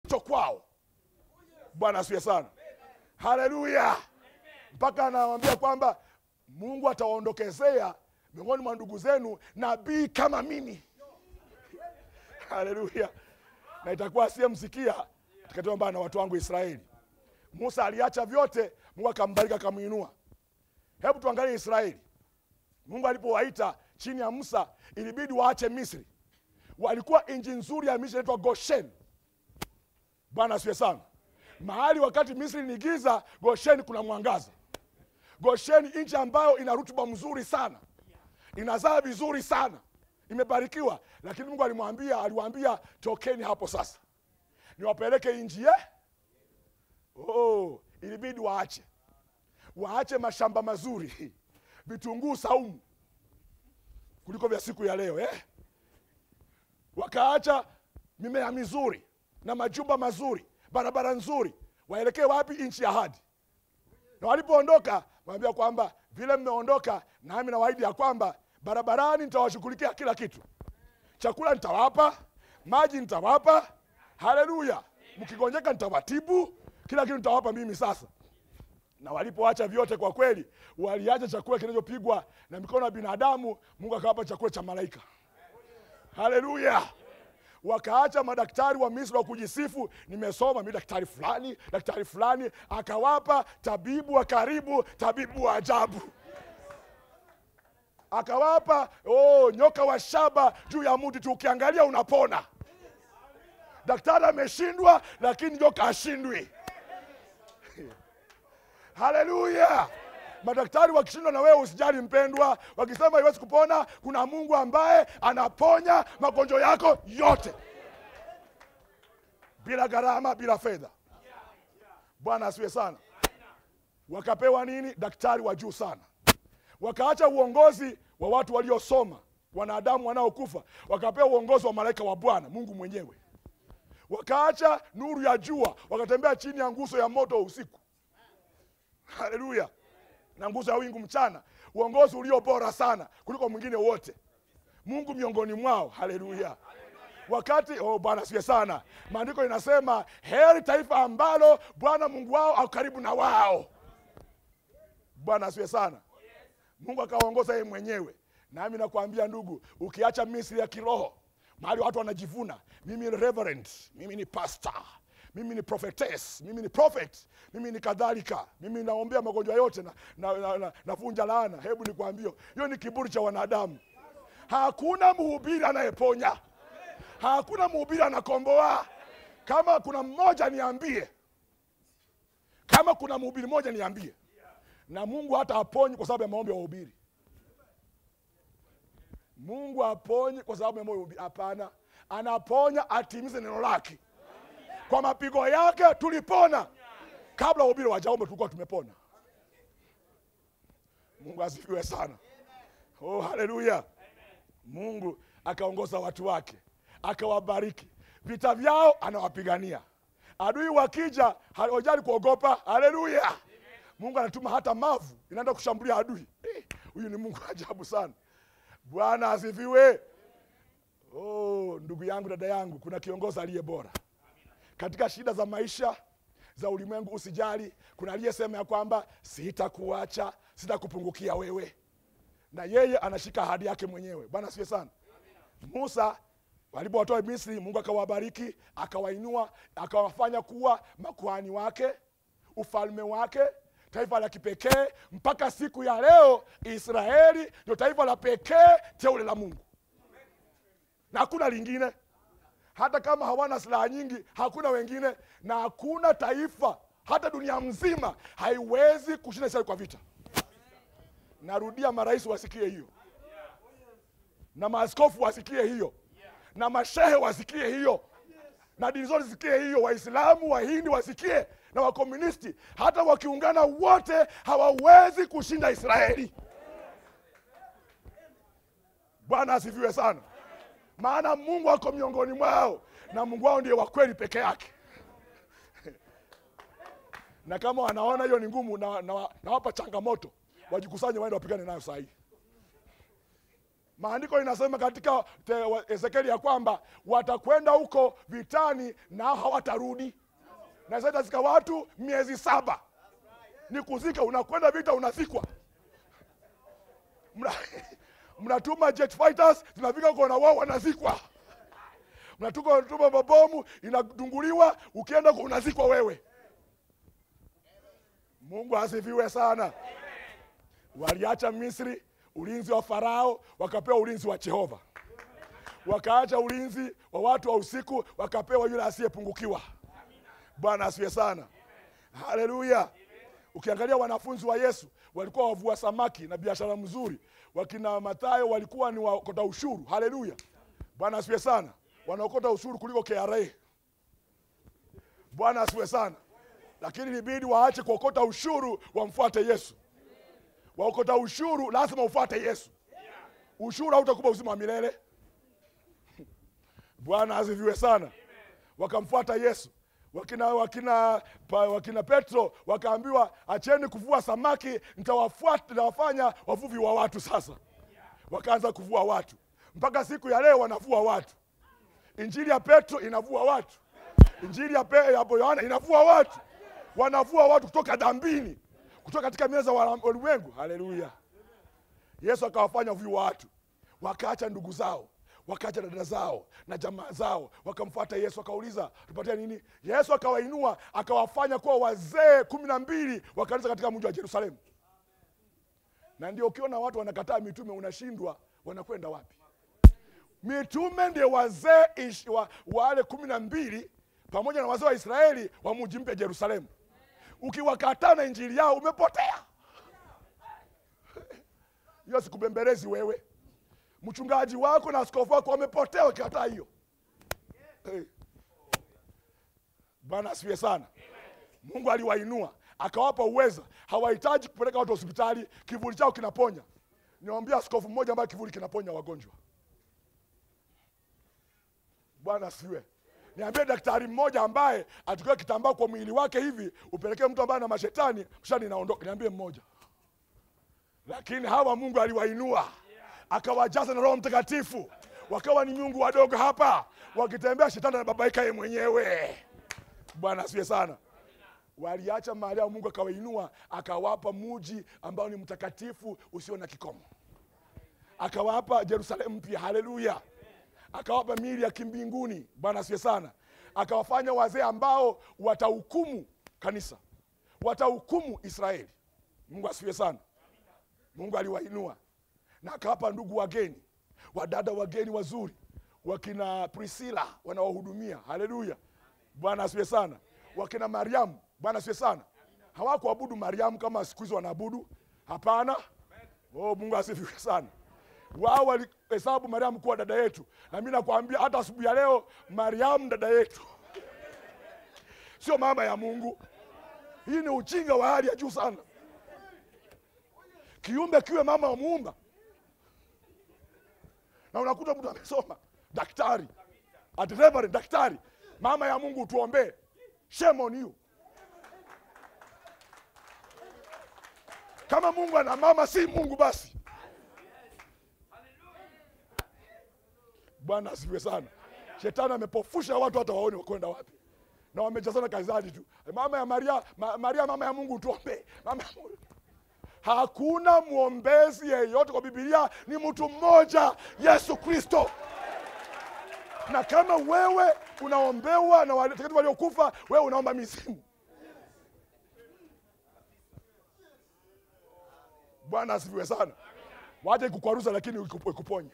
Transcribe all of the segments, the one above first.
to kwao bwana asiwe sana haleluya mpaka anawambia kwamba mungu atawaondokezea miongoni mwa ndugu zenu nabii kama mimi haleluya na itakuwa asiyemsikia atakatiwa mbaya na watu wangu israeli musa aliacha vyote mungu akambariki akamwinua hebu tuangalie israeli mungu alipowaita chini ya musa ilibidi waache misri walikuwa nchi nzuri ya misri inaitwa goshen bwana asiwe sana mahali wakati misri ni giza gosheni kuna mwangaza gosheni nchi ambayo ina rutuba mzuri sana inazaa vizuri sana imebarikiwa lakini mungu alimwambia aliwaambia tokeni hapo sasa niwapeleke nchi ye oh, ilibidi waache waache mashamba mazuri vitunguu saumu kuliko vya siku ya leo eh? wakaacha mimea mizuri na majumba mazuri barabara nzuri waelekee wapi nchi ya hadi na walipoondoka waambia kwamba vile mmeondoka nami nawaahidi ya kwamba barabarani nitawashughulikia kila kitu chakula nitawapa maji nitawapa haleluya mkigonjeka nitawatibu kila kitu nitawapa mimi sasa na walipoacha vyote kwa kweli waliacha chakula kinachopigwa na mikono ya binadamu mungu akawapa chakula cha malaika haleluya wakaacha madaktari wa misri wa kujisifu nimesoma mi daktari fulani daktari fulani akawapa tabibu wa karibu tabibu wa ajabu akawapa oh, nyoka wa shaba juu ya mti tu ukiangalia unapona daktari ameshindwa lakini nyoka ashindwi haleluya madaktari wakishindwa na wewe usijali mpendwa wakisema haiwezi kupona kuna mungu ambaye anaponya magonjwa yako yote bila gharama bila fedha bwana asiwe sana wakapewa nini daktari wa juu sana wakaacha uongozi wa watu waliosoma wanadamu wanaokufa wakapewa uongozi wa malaika wa bwana mungu mwenyewe wakaacha nuru ya jua wakatembea chini ya nguzo ya moto usiku haleluya na nguzo ya wingu mchana uongozi ulio bora sana kuliko mwingine wote mungu miongoni mwao haleluya wakati oh, bwana asiwe sana maandiko inasema heri taifa ambalo bwana mungu wao au karibu na wao bwana asiwe sana mungu akawaongoza yeye mwenyewe nami nakwambia ndugu ukiacha misri ya kiroho mahali watu wanajivuna mimi ni reverend mimi ni pastor mimi ni prophetess mimi ni prophet mimi ni kadhalika mimi naombea magonjwa yote na, na, na, na, navunja laana hebu nikwambie hiyo ni kiburi cha wanadamu hakuna mhubiri anayeponya hakuna mhubiri anakomboa kama kuna mmoja niambie kama kuna mhubiri mmoja niambie na mungu hata aponyi kwa sababu ya maombi ya wahubiri mungu aponyi kwa sababu ya moyo wa wahubiri hapana anaponya atimize neno lake kwa mapigo yake tulipona kabla wahubiri wajaombe tulikuwa tumepona mungu asifiwe sana oh, haleluya mungu akaongoza watu wake akawabariki vita vyao anawapigania adui wakija hawajali kuogopa haleluya mungu anatuma hata mavu inaenda kushambulia adui Eh, huyu ni mungu wa ajabu sana bwana asifiwe oh, ndugu yangu dada yangu kuna kiongozi aliye bora katika shida za maisha za ulimwengu usijali kuna aliyesema ya kwamba sitakuacha sitakupungukia wewe na yeye anashika ahadi yake mwenyewe bwana asifiwe sana musa walipowatoa misri mungu akawabariki akawainua akawafanya kuwa makuhani wake ufalme wake taifa la kipekee mpaka siku ya leo israeli ndio taifa la pekee teule la mungu na hakuna lingine hata kama hawana silaha nyingi hakuna wengine na hakuna taifa hata dunia mzima haiwezi kushinda israeli kwa vita narudia marais wasikie hiyo na maaskofu wasikie hiyo na mashehe wasikie hiyo na dini zote zisikie hiyo waislamu wahindi wasikie na wakomunisti hata wakiungana wote hawawezi kushinda israeli bwana asifiwe sana maana mungu ako miongoni mwao na mungu wao ndiye wa kweli peke yake na kama wanaona hiyo ni ngumu nawapa na, na nawapa changamoto wajikusanye waende wapigane nayo sahii maandiko inasema katika te- wa- ezekieli ya kwamba watakwenda huko vitani nao hawatarudi na sasa itazika watu miezi saba ni kuzika unakwenda vita unazikwa Mna- mnatuma jet fighters zinafika huko na wao wanazikwa mnatuma tuma mabomu inadunguliwa ukienda huko unazikwa wewe mungu asifiwe sana waliacha misri ulinzi wa farao wakapewa ulinzi wa jehova wakaacha ulinzi wa watu wa usiku wakapewa yule asiyepungukiwa bwana asifiwe sana haleluya ukiangalia wanafunzi wa yesu walikuwa wavua samaki na biashara mzuri wakina mathayo walikuwa ni wakota ushuru haleluya bwana asifiwe sana wanaokota ushuru kuliko kra bwana asifiwe sana lakini ilibidi waache kuokota ushuru wamfuate yesu waokota ushuru lazima ufuate yesu ushuru hautakupa uzima wa milele bwana asifiwe sana wakamfuata yesu wakina wakina pa, wakina petro wakaambiwa acheni kuvua samaki nitawafuata nitawafanya wavuvi wa watu sasa wakaanza kuvua watu mpaka siku ya leo wanavua watu injili ya petro inavua watu injili ya, Pe, ya yohana inavua watu wanavua watu kutoka dhambini kutoka katika meza za wala- ulimwengu haleluya yesu akawafanya wavuvi wa watu wakaacha ndugu zao wakaacha dada zao na jamaa zao wakamfuata yesu akauliza tupatia nini yesu akawainua akawafanya kuwa wazee kumi na mbili wa kanisa katika mji wa jerusalemu na ndio ukiona watu wanakataa mitume unashindwa wanakwenda wapi mitume ndio wazee ish- wa, wale kumi na mbili pamoja na wazee wa israeli wa mji mpya jerusalemu ukiwakataa na injili yao umepotea hiyo sikubembelezi wewe mchungaji wako na askofu wako wamepotea wakikataa hiyo hey. bwana asifiwe sana mungu aliwainua akawapa uweza hawahitaji kupeleka watu hospitali kivuli chao kinaponya niwambia askofu mmoja ambaye kivuli kinaponya wagonjwa bwana asifiwe niambie daktari mmoja ambaye achukue kitambaa kwa mwili wake hivi upelekee mtu ambaye ana mashetani mshani inaondoka niambie mmoja lakini hawa mungu aliwainua akawajaza na roho mtakatifu wakawa ni miungu wadogo hapa wakitembea shetani anababaika ye mwenyewe bwana asifiwe sana waliacha mahali yao mungu akawainua akawapa muji ambao ni mtakatifu usio na kikomo akawapa jerusalemu mpya haleluya akawapa mili ya kimbinguni bwana asifiwe sana akawafanya wazee ambao watahukumu kanisa watahukumu israeli mungu asifiwe sana mungu aliwainua na akawapa ndugu wageni wadada wageni wazuri wakina prisila wanawahudumia haleluya bwana asifiwe sana wakina mariamu bwana asifiwe sana hawakuabudu mariamu kama siku hizi wanaabudu hapana oh, mungu asifiwe sana wao walihesabu mariamu kuwa dada yetu na mi nakwambia hata asubuhi ya leo mariamu dada yetu sio mama ya mungu hii ni ujinga wa hali ya juu sana kiumbe kiwe mama wa muumba na unakuta mtu amesoma daktari at reverend daktari mama ya mungu tuombee shame on you kama mungu ana mama si mungu basi bwana asifiwe sana shetani amepofusha watu hata waone wakwenda wapi na wamejazana kaizani tu mama ya maria ma, maria mama ya mungu tuombee mama ya mungu hakuna mwombezi yeyote kwa bibilia ni mtu mmoja yesu kristo na kama wewe unaombewa na watakatifu waliokufa wewe unaomba mizimu bwana asifiwe sana waje kukwaruza lakini ikup- ikuponye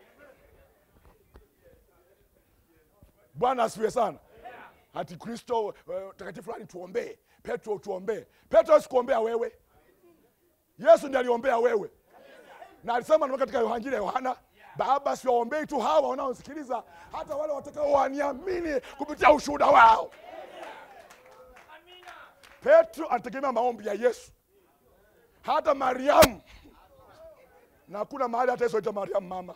bwana asifiwe sana hati kristo eh, takatifu fulani tuombee petro tuombee petro hawezi kuombea wewe yesu ndiye aliombea wewe na alisema na katika yohanjili ya yohana baba siwaombei tu hawa wanaosikiliza hata wale watakao waniamini kupitia ushuhuda wao petro anategemea maombi ya yesu hata mariamu na hakuna mahali hata yesu aita mariamu mama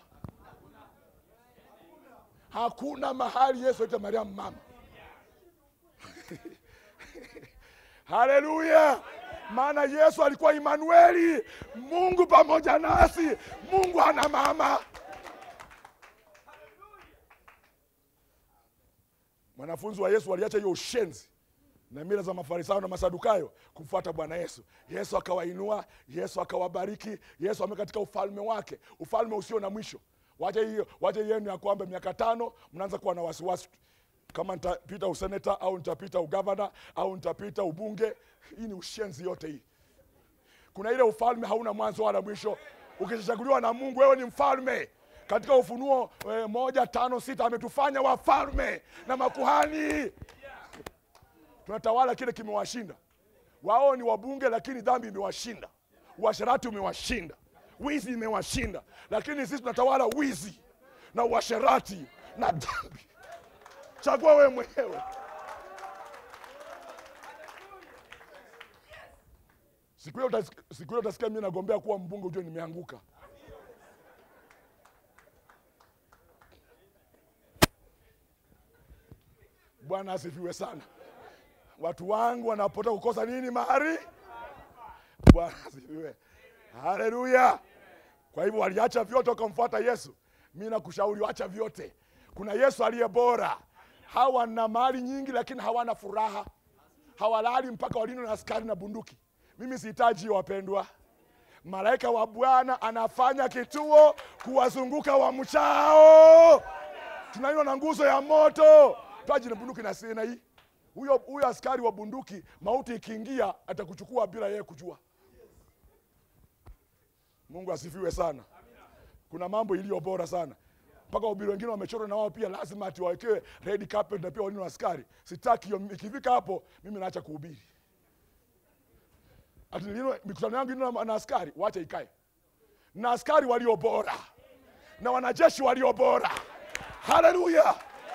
hakuna mahali yesu aita mariamu mama haleluya maana yesu alikuwa imanueli mungu pamoja nasi mungu hana mama wanafunzi wa yesu waliacha hiyo ushenzi na mila za mafarisayo na masadukayo kumfuata bwana yesu yesu akawainua yesu akawabariki yesu ame katika ufalme wake ufalme usio na mwisho wache hiyo wache yenu ya kwamba miaka tano mnaanza kuwa na wasiwasi kama nitapita useneta au nitapita ugavana au nitapita ubunge hii ni ushenzi yote hii kuna ile ufalme hauna mwanzo wala mwisho ukishachaguliwa na mungu wewe ni mfalme katika ufunuo e, moja tano sita ametufanya wafalme na makuhani tunatawala kile kimewashinda wao ni wabunge lakini dhambi imewashinda uasherati umewashinda wizi imewashinda lakini sisi tunatawala wizi na uasherati na dhambi chagua wewe mwenyewe siku hiyo utas- siku hiyo utasikia mi nagombea kuwa mbunge ujue nimeanguka bwana asifiwe sana watu wangu wanapota kukosa nini mahari bwana asifiwe haleluya kwa hivyo waliacha vyote wakamfuata yesu mi nakushauri wacha vyote kuna yesu aliye bora hawa na mali nyingi lakini hawana furaha hawalali mpaka walindwe na askari na bunduki mimi sihitaji hiyo wapendwa malaika wa bwana anafanya kituo kuwazunguka wamchao tunaiwa na nguzo ya moto taji na bunduki na sina hii huyo huyo askari wa bunduki mauti ikiingia atakuchukua bila yeye kujua mungu asifiwe sana kuna mambo iliyo bora sana mpaka wabili wengine wamechorwa na wao pia lazima ati wawekewe red carpet na pia walini askari sitaki hiyo ikifika hapo mimi naacha kuhubiri ati nilino- mikutano yangu ino na, na askari wacha ikae na askari walio bora na wanajeshi walio bora haleluya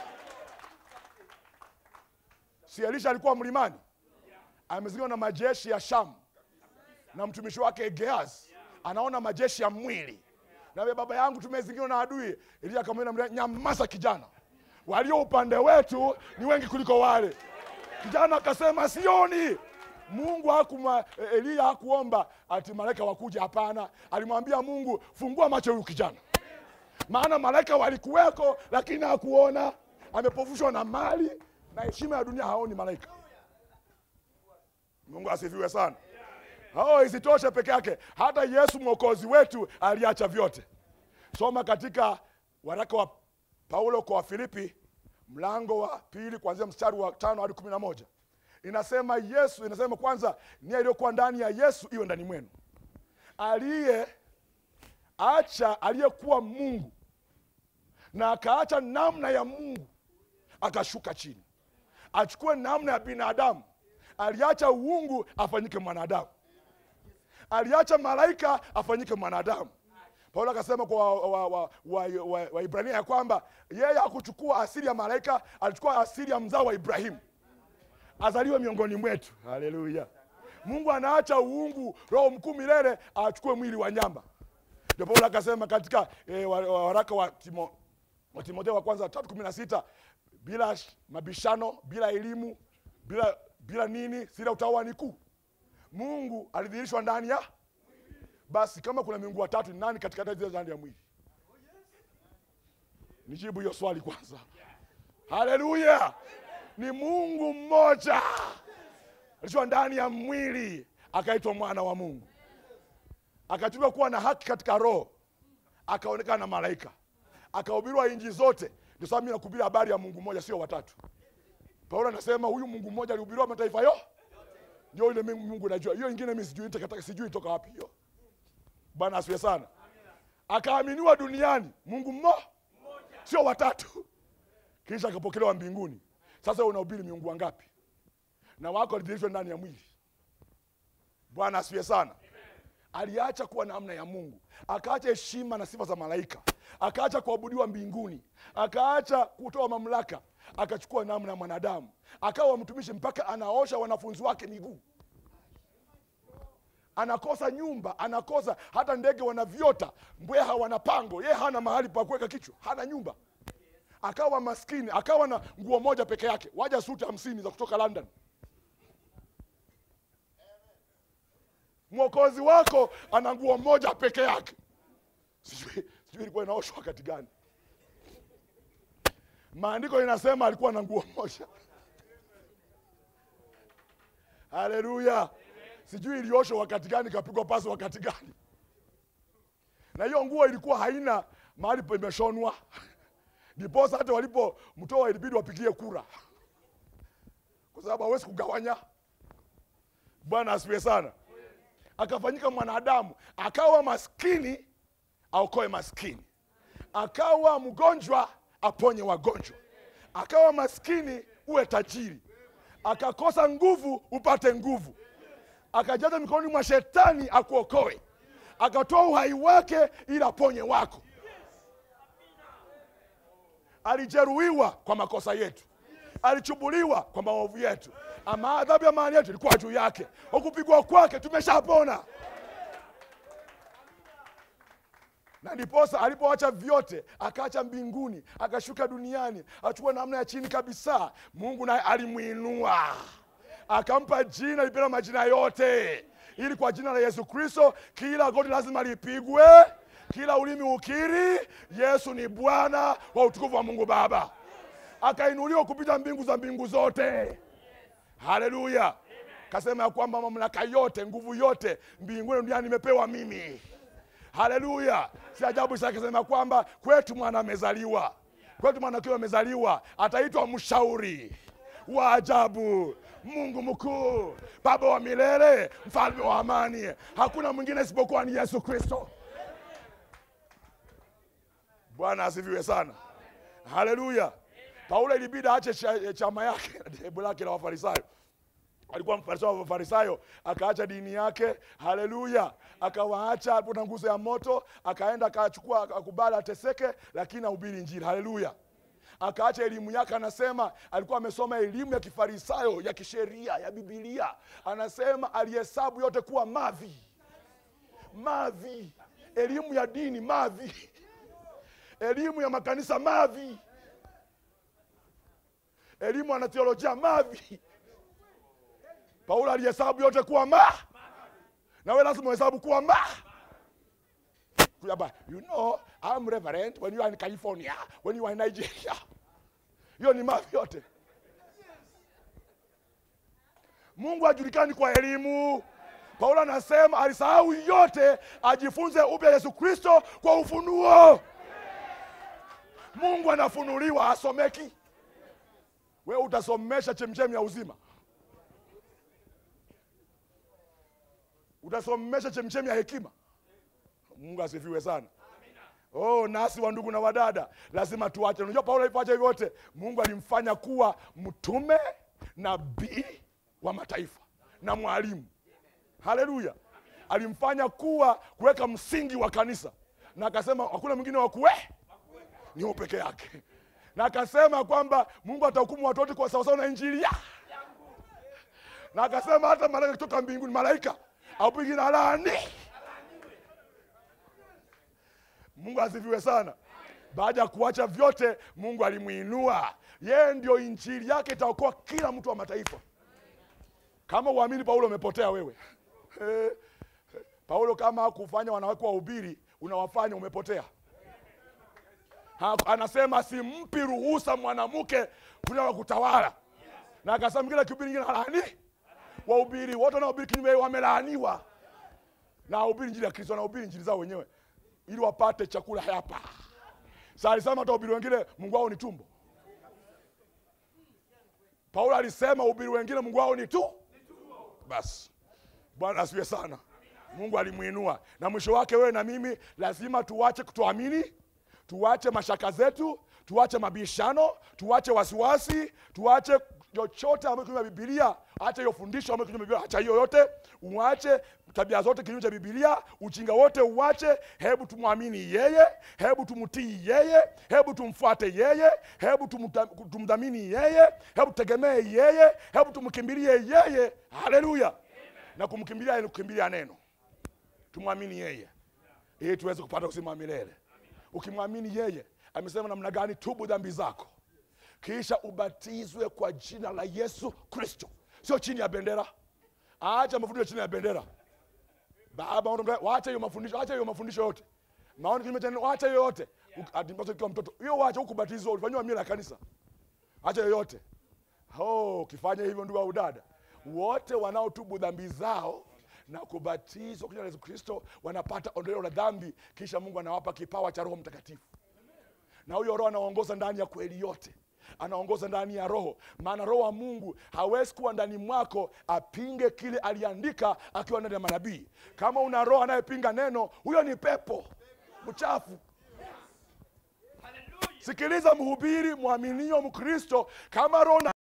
si elisha alikuwa mlimani amezingirwa na majeshi ya shamu na mtumishi wake geaz anaona majeshi ya mwili nawe baba yangu tumezingirwa na adui elia akamwambia nyamaza kijana walio upande wetu ni wengi kuliko wale kijana akasema sioni mungu hakuma eliya hakuomba ati malaika wakuja hapana alimwambia mungu fungua macho huyu kijana maana malaika walikuweko lakini hakuona amepofushwa na mali na heshima ya dunia haoni malaika mungu asifiwe sana oh, isitoshe peke yake hata yesu mwokozi wetu aliacha vyote soma katika waraka wa paulo kwa wafilipi mlango wa pili kuanzia mstari wa tano hadi kumi na moja inasema yesu inasema kwanza nia iliyokuwa ndani ya yesu iwe ndani mwenu aliye acha aliyekuwa mungu na akaacha namna ya mungu akashuka chini achukue namna ya binadamu aliacha uungu afanyike mwanadamu aliacha malaika afanyike mwanadamu paulo akasema kwa waibrania wa, wa, wa, wa, Waibrania ya kwamba yeye hakuchukua asili ya malaika alichukua asili ya mzao wa ibrahimu azaliwe miongoni mwetu haleluya mungu anaacha uungu roho mkuu milele achukue mwili wa nyama ndio paulo akasema katika e, waraka wa, Timo, wa timotheo wa kwanza tatu kumi na sita bila sh- mabishano bila elimu bila bila nini sila utawa ni kuu mungu alidhihirishwa ndani ya basi kama kuna miungu watatu ni nani katikati ya zile ndani ya mwili nijibu hiyo swali kwanza haleluya ni mungu mmoja alishwa ndani ya mwili akaitwa mwana wa mungu akachuliwa kuwa na haki katika roho akaonekana na malaika akahubiriwa inji zote ndio sababu mi nakuhubiri habari ya mungu mmoja sio watatu paulo anasema huyu mungu mmoja alihubiriwa mataifa yo ndio ile mimi mungu najua hiyo ingine mi sijui takataka sijui toka wapi hiyo bwana asiwe sana akaaminiwa duniani mungu mmo sio watatu kisha akapokelewa mbinguni sasa wewe unahubiri miungu wangapi na wako alidhihirishwa ndani ya mwili bwana asifiwe sana aliacha kuwa namna ya mungu akaacha heshima na sifa za malaika akaacha kuabudiwa mbinguni akaacha kutoa mamlaka akachukua namna ya mwanadamu akawa mtumishi mpaka anaosha wanafunzi wake miguu anakosa nyumba anakosa hata ndege wanavyota mbweha wana pango ye hana mahali pa kuweka kichwa hana nyumba akawa maskini akawa na nguo moja peke yake waja suti hamsini za kutoka london mwokozi wako ana nguo moja peke yake sijui sijui ilikuwa inaoshwa wakati gani maandiko inasema alikuwa na nguo moja haleluya sijui ilioshwa wakati gani ikapigwa pasi wakati gani na hiyo nguo ilikuwa haina mahali pemeshonwa ndiposa hata walipomtoa ilibidi wapigie kura kwa sababu hawezi kugawanya bwana asifiwe sana akafanyika mwanadamu akawa maskini aokoe maskini akawa mgonjwa aponye wagonjwa akawa maskini uwe tajiri akakosa nguvu upate nguvu akajaza mikononi mwa shetani akuokoe akatoa uhai wake ili aponye wako alijeruhiwa kwa makosa yetu alichubuliwa kwa maovu yetu ama adhabu ya maani yetu ilikuwa juu yake ukupigwa kwake tumeshapona na ndiposa alipoacha vyote akaacha mbinguni akashuka duniani achukua namna ya chini kabisa mungu naye alimwinua akampa jina lipenda majina yote ili kwa jina la yesu kristo kila goti lazima lipigwe kila ulimi ukiri yesu ni bwana wa utukufu wa mungu baba akainuliwa kupita mbingu za mbingu zote haleluya kasema ya kwamba mamlaka yote nguvu yote mbinguni duniani nimepewa mimi haleluya si ajabu sasa akisema kwamba kwetu mwana amezaliwa kwetu mwana akiwa amezaliwa ataitwa mshauri wa ajabu mungu mkuu baba wa milele mfalme wa amani hakuna mwingine isipokuwa ni yesu kristo bwana asifiwe sana haleluya paulo ilibidi aache cha- chama yake na dhehebu lake la wafarisayo alikuwa mfarisayo wa mafarisayo akaacha dini yake haleluya akawaacha alipo na nguzo ya moto akaenda akachukua akakubali ateseke lakini ahubiri injili haleluya akaacha elimu yake anasema alikuwa amesoma elimu ya kifarisayo ya kisheria ya bibilia anasema alihesabu yote kuwa mavi mavi elimu ya dini mavi elimu ya makanisa mavi elimu ya theolojia mavi paulo alihesabu yote kuwa ma na we lazima uhesabu kuwa ma Kuyaba, you know I'm reverend when you are in california when you are in nigeria hiyo ni mavi yote mungu hajulikani kwa elimu paulo anasema alisahau yote ajifunze upya yesu kristo kwa ufunuo mungu anafunuliwa asomeki wewe utasomesha chemchemi ya uzima utasomesha chemchemi ya hekima mungu asifiwe sana oh nasi wa ndugu na wadada lazima tuache unajua paulo alipoacha hivyo yote mungu alimfanya kuwa mtume nabii wa mataifa na mwalimu haleluya alimfanya kuwa kuweka msingi wa kanisa na akasema hakuna mwingine wa kuwe ni huyo peke yake na akasema kwamba mungu atahukumu watu wote kwa sawasawa na injili ya na akasema hata malaika kutoka mbinguni malaika aupigi na laani mungu asifiwe sana baada ya kuacha vyote mungu alimwinua yeye ndio injili yake itaokoa kila mtu wa mataifa kama uamini paulo umepotea wewe Eh, paulo kama hakufanya wanawake wahubiri unawafanya umepotea Ha- anasema simpi ruhusa mwanamke kuja kutawala na akasema kila kihubiri ingine halani wahubiri wote wanaohubiri kinyume wamelaaniwa na wahubiri njili ya kristo wanahubiri njili zao wenyewe ili wapate chakula hapa sa alisema hata wahubiri wengine mungu wao ni tumbo paulo alisema wahubiri wengine mungu wao ni tu basi bwana asiwe sana mungu alimwinua na mwisho wake wewe na mimi lazima tuwache kutoamini tuwache mashaka zetu tuwache mabishano tuwache wasiwasi tuwache chochote ambayo kinyume ya bibilia acha hiyo fundisho ambayo kinyume ya Biblia, acha hiyo yote uache tabia zote kinyume cha bibilia ujinga wote uache hebu tumwamini yeye hebu tumtii yeye hebu tumfuate yeye hebu tumta- tumdhamini yeye hebu tutegemee yeye hebu tumkimbilie yeye haleluya na kumkimbilia ni kukimbilia neno tumwamini yeye ili tuweze kupata uzima wa milele ukimwamini yeye amesema namna gani tubu dhambi zako kisha ubatizwe kwa jina la yesu kristo sio chini ya bendera acha mafundisho chini ya bendera baba mtu mta- waache hiyo mafundisho acha hiyo mafundisho yote maoni kinyume cha neno wacha yoyote atimbasa ukiwa mtoto hiyo wacha hukubatizwa ulifanyiwa mila ya kanisa acha yoyote oh, ukifanya hivyo ndugu au dada wote wanaotubu dhambi zao na kubatizwa kwa jina la Yesu Kristo wanapata ondoleo la dhambi kisha Mungu anawapa kipawa cha Roho Mtakatifu na huyo roho anaongoza ndani ya kweli yote anaongoza ndani ya roho maana roho wa mungu hawezi kuwa ndani mwako apinge kile aliandika akiwa ndani ya manabii kama una roho anayepinga neno huyo ni pepo mchafu sikiliza mhubiri mwaminio mkristo kama roho